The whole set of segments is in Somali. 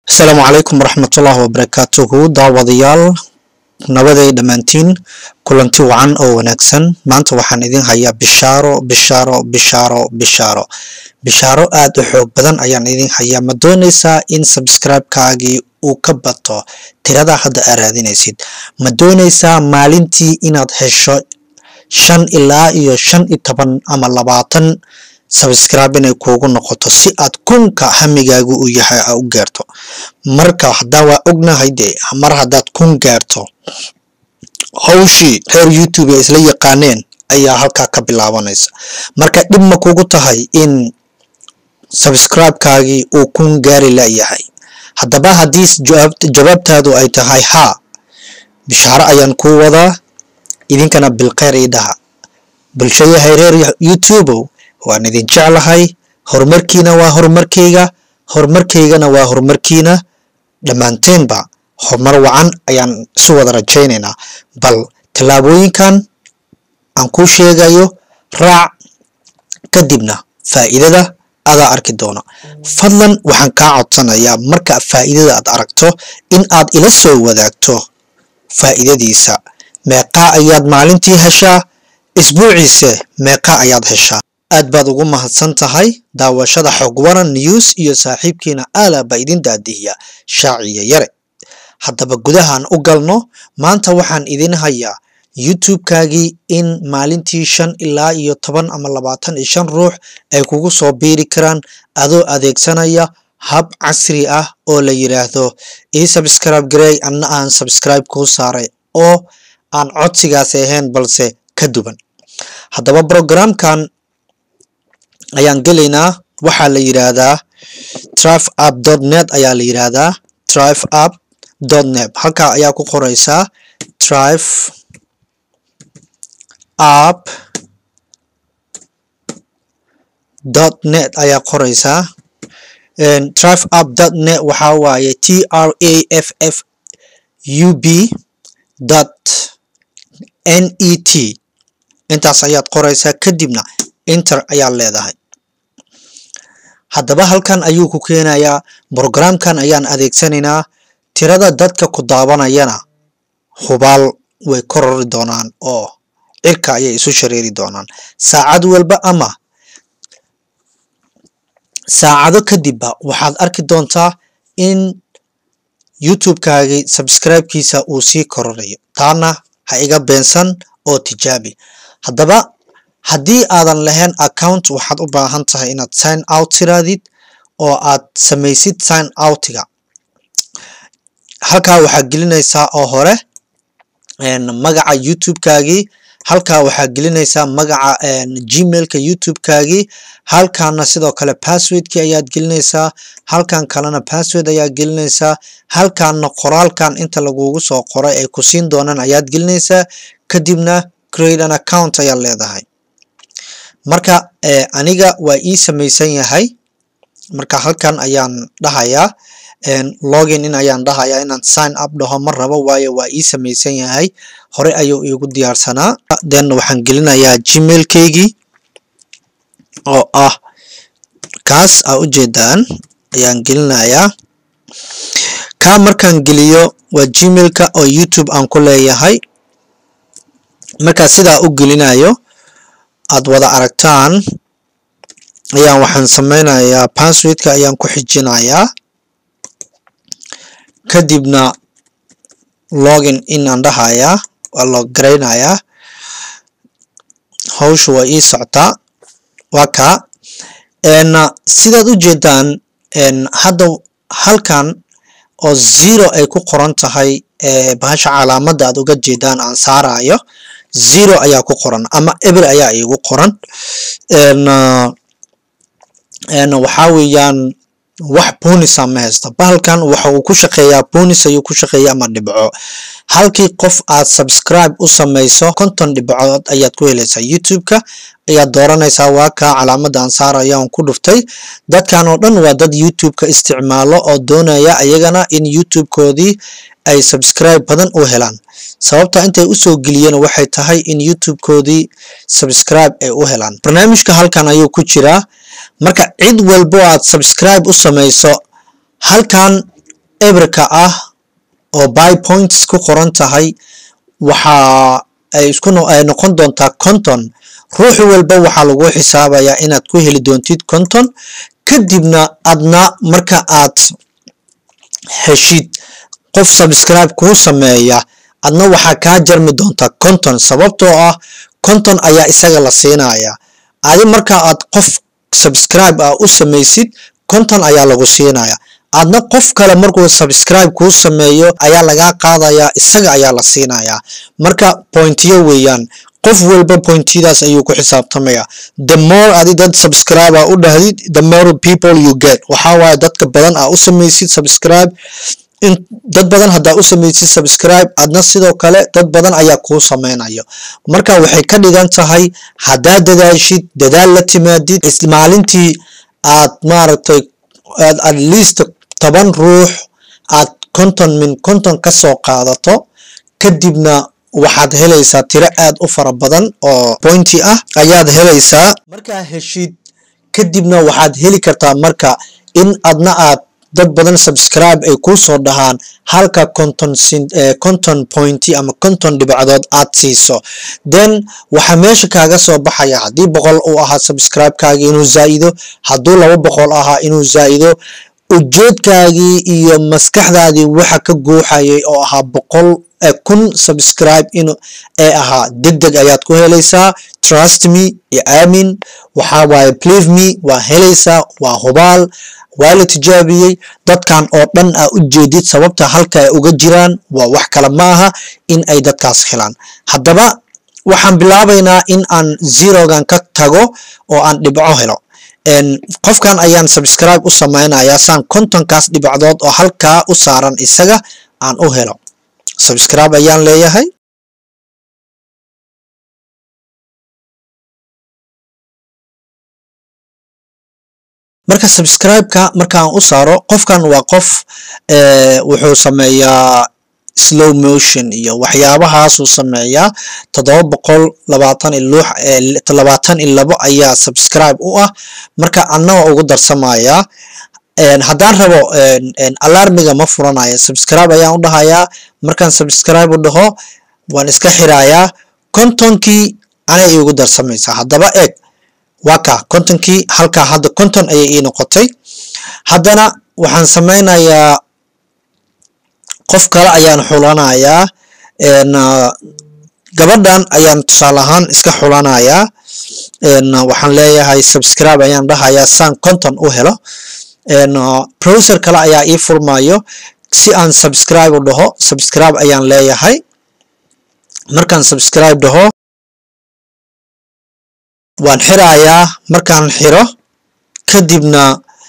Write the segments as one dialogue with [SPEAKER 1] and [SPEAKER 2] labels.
[SPEAKER 1] asalaamu calaykum waraxmatullaahi wabarakaatuhu daawadayaal nabaday dhammaantiin kulanti wacan oo wanaagsan maanta waxaan idin hayaa bishaaro bishaaro bishaaro bishaaro bishaaro aad u xoog badan ayaan idin hayaa ma doonaysaa in sabscribe-kaagii uu ka bato tirada hadda aad raadinaysid ma doonaysaa maalintii inaad hesho shan ilaa iyo shan iyo toban ama labaatan sabscribe inay kuugu noqoto si aad kunka hamigaagu uu yahay aa u gaarto marka haddaa waa ognahay dee mar haddaad kun gaarto hawshii reer youtube ay isla yaqaaneen ayaa halkaa ka bilaabanaysa marka dhib ma kugu tahay in sabscribe-kaagii uu kun gaari layahay haddaba haddii jawaabtaadu ay tahay haa bishaaro ayaan kuu wadaa idinkana bilkheyr ii dhaha bulsho yahay reer youtubeow waan idin jeclahay horumarkiina waa horumarkayga horumarkaygana waa horumarkiina dhammaanteenba horumar wacan ayaan isu wada rajaynaynaa bal tallaabooyinkan aan kuu sheegayo raac kadibna faa'iidada adaa arki doono fadlan waxaan kaa codsanayaa marka faa'iidada aad aragto in aad ila soo wadaagto faa'iidadiisa meeqaa ayaad maalintii heshaa isbuuciise meeqaa ayaad heshaa aad baad ugu mahadsan tahay daawashada xog waran news iyo saaxiibkiina aala baa idin daadihiya shaaciya yare haddaba gudahaan u galno maanta waxaan idin hayaa youtube-kaagii in maalintii shan ilaa iyo toban ama labaatan iyo shan ruux ay kugu soo biiri karaan adoo adeegsanaya hab casri ah oo la yidhaahdo ii sabscribe garey anna aan sabscribe kuu saaray oo aan codsigaasi ahayn balse ka duwan haddaba programkan ayaan gelaynaa waxaa la yidhaahdaa trive app dot net ayaa la yidhaahdaa trive app dot net halkaa ayaa ku qoreysaa trive app dot net ayaa qoreysaa trive app dot net waxaa waaye t r a f f u b dot n e t intaas ayaad qoreysaa kadibna inter ayaad leedahay haddaba halkan ayuu ku keenayaa brogramkan ayaan adeegsanaynaa tirada dadka ku daawanayana hubaal way korori doonaan oo cirka ayay isu shareeri doonaan saacad walba ama saacado kadibba waxaad arki doontaa in youtube-kaagii sabscribe-kiisa uu sii kororayo taana ha iga beensan oo tijaabi haddaba haddii aadan lahayn account waxaad u baahan tahay inaad sign out tiraadid oo aad samaysid sign outga halkaa waxaad gelinaysaa oo hore magaca youtube-kaagii halkaa waxaad gelinaysaa magaca gmailka youtube-kaagii halkaana sidoo kale passwordkii ayaad gelinaysaa halkan kalena password ayaad gelinaysaa halkaana qoraalkan inta lagugu soo qoray ay ku siin doonaan ayaad gelinaysaa kadibna create an account ayaad leedahay marka aniga waa ii samaysan yahay marka halkan ayaan dhahayaa login in ayaan dhahayaa inaan sign up dhaho ma rabo waayo waa ii samaysan yahay hore ayuu iigu diyaarsanaa then waxaan gelinayaa gmailkaygii oo ah kaas aa ujeedaan ayaan gelinayaa kaa markaan geliyo waa gmailka oo youtube aan ku leeyahay markaa sidaa u gelinayo aad wada aragtaan ayaan waxaan sameynayaa passwordka ayaan ku xijinayaa kadibna login inaan dhahayaa waa loo garaynayaa hawsha waa ii soctaa waa kaa sidaad u jeedaan hadda halkan oo zero ay ku qoran tahay bahasha calaamadda aad uga jeedaan aan saarayo zero ayaa ku qoran ama eber ayaa iigu qoran waxaa weeyaan wax bonisa ma haysta bahalkan waxa uu ku shaqeeyaa bonis ayuu ku shaqeeya ama dhibco halkii qof aad subscribe u samayso konton dhibcood ayaad ku helaysaa youtube-ka ayaad dooranaysaa waa kaa calaamadda aan saaraya aan ku dhuftay dadkan oo dhan waa dad youtube-ka isticmaalo oo doonaya ayagana in youtube-koodii ay subscribe badan u helaan sababta intay usoo geliyeen waxay tahay in youtube-koodii subscribe ay u helaan barnaamijka halkan ayuu ku jiraa marka cid walbo aad subscribe u samayso halkan ebrika ah oo by points ku qoran tahay waxa ay isku ay noqon doontaa conton ruux walba waxaa lagu xisaabayaa inaad ku heli doontid conton kadibna adna marka aad heshid qof subscribe kuu sameeya adna waxaa kaa jarmi doontaa conton sababtoo ah conton ayaa isaga la siinaya adi marka aad qof subscribe ah u samaysid conton ayaa lagu siinaya adna qof kale markuu subscribe kuu sameeyo ayaa lagaa qaadayaa isaga ayaa la siinayaa marka pointiyo weeyaan qof walba pointiyadaas ayuu ku xisaabtamaya the more adi dad subscriber u dhahdid the more people you get waxaa waaye dadka badan aa u samaysid subscribe in dad badan haddaa u samaysid subscribe adna sidoo kale dad badan ayaa kuu sameynayo marka waxay ka dhigan tahay haddaad dadaashid dadaal la timaadid maalintii aad maaragtay aad at least toban ruux aad conton min conton ka soo qaadato kadibna waxaad helaysaa tiro aad u fara badan oo pointy ah ayaad helaysaa markaa heshid kadibna waxaad heli kartaa marka in adna aad dad badan subscribe ay kuu soo dhahaan halka conton conton pointy ama conton dhibcadood aad siiso then waxaa meesha kaaga soo baxaya haddii boqol uu ahaa subscribe-kaagii inuu zaa'ido hadduu laba boqol ahaa inuu zaa'ido ujeedkaagii iyo maskaxdaadii waxa ka guuxayay oo ahaa boqol kun subscribe in ee ahaa deg deg ayaad ku helaysaa trust me iyo aamin waxaa waaye believe me waa helaysaa waa hubaal waa la tijaabiyey dadkan oo dhan aa u jeedid sababta halka ay uga jiraan waa wax kale ma aha in ay dadkaas helaan haddaba waxaan bilaabaynaa in aan zerogan ka tago oo aan dhibco helo qofkan ayaan subscribe u samaynayaa saan kontonkaas dhibacdood oo halkaa u saaran isaga aan u helo subscribe ayaan leeyahay marka subscribe-ka markaan u saaro qofkan waa qof wuxuu sameeyaa slow motion iyo waxyaabahaasuu sameeyaa toddoba boqol labaatan iyo lux labaatan iyo labo ayaa subscribe u ah marka annaga ugu darsamayaa haddaan rabo alarmiga ma furanayo subscribe ayaan u dhahayaa markaan subscribe u dhaho waan iska xirayaa kontonkii anay iigu darsamaysaa haddaba eeg waa ka kontonkii halkaa hadda konton ayay ii noqotay haddana waxaan sameynayaa qof kale ayaan xulanayaa gabadhan ayaan tusaale ahaan iska xulanayaa waxaan leeyahay subscribe ayaan dhahayaa saan konton u helo browser kale ayaa ii furmayo si aan subscribe u dhaho subscribe ayaan leeyahay markaan subscribe dhaho waan xirayaa markaan xiro kadibna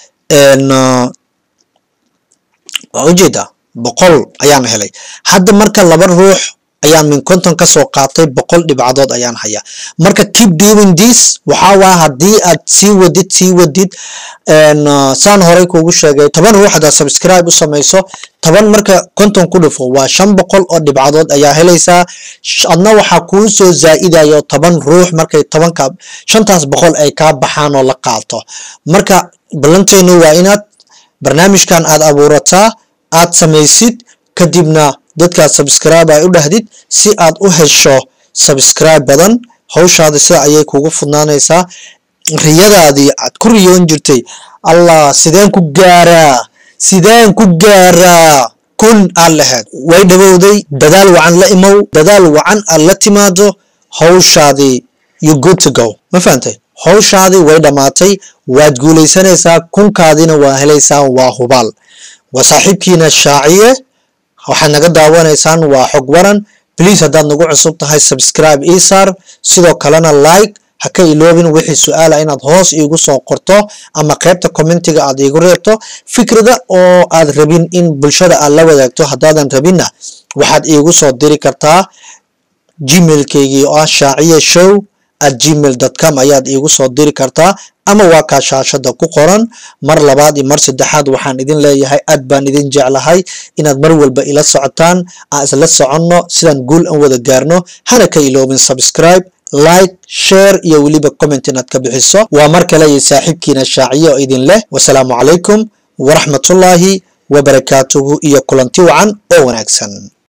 [SPEAKER 1] waa ujeedaa boqol ayaan helay hadda marka laba ruux ayaan min konton ka soo qaatay boqol dhibcadood ayaan hayaa marka keep doing this waxaa waa haddii aad sii wadid sii wadid saan horey kuugu sheegay toban ruux haddaad subscribe u samayso toban marka konton ku dhufo waa shan boqol oo dhibcadood ayaa helaysaa adna waxaa kuu soo zaa'idayo toban ruux markay tobanka shantaas boqol ay kaa baxaan oo la qaato marka ballanteenu waa inaad barnaamijkan aad abuurataa aad samaysid kadibna dadkaad subscribe ay u dhahdid si aad u hesho subscribe badan hawshaada sida ayay kugu fudnaanaysaa riyadaadii aad ku riyoon jirtay allah sideen ku gaaraa sideen ku gaaraa kun aad lahayd way dhawowday dadaal wacan la imow dadaal wacan aad la timaado hawshaadii you good to go ma fahantay hawshaadii way dhammaatay waad guulaysanaysaa kunkaadina waa helaysaa waa hubaal waa saaxiibkiina shaaciye waxaad naga daawanaysaan waa xog waran please haddaad nagu cusub tahay subscribe ii saar sidoo kalena like ha ka iloobin wixii su-aala inaad hoos iigu soo qorto ama qaybta commentiga aad iigu reebto fikrada oo aad rabin in bulshada aad la wadaagto haddaadan rabinna waxaad iigu soo diri kartaa gmailkeygii oo ah shaaciye show at gmail com ayaad iigu soo diri kartaa ama waa kaa shaashada ku qoran mar labaad iyo mar saddexaad waxaan idin leeyahay aad baan idin jeclahay inaad mar walba ila socotaan aan isla soconno sidaan guul an wada gaarno hana ka iloobin subscribe like share iyo weliba comment inaad ka bixiso waa mar kale iyo saaxiibkiina shaaciye oo idin leh wasalaamu calaykum waraxmatullaahi wabarakaatuhu iyo kulanti wacan oo wanaagsan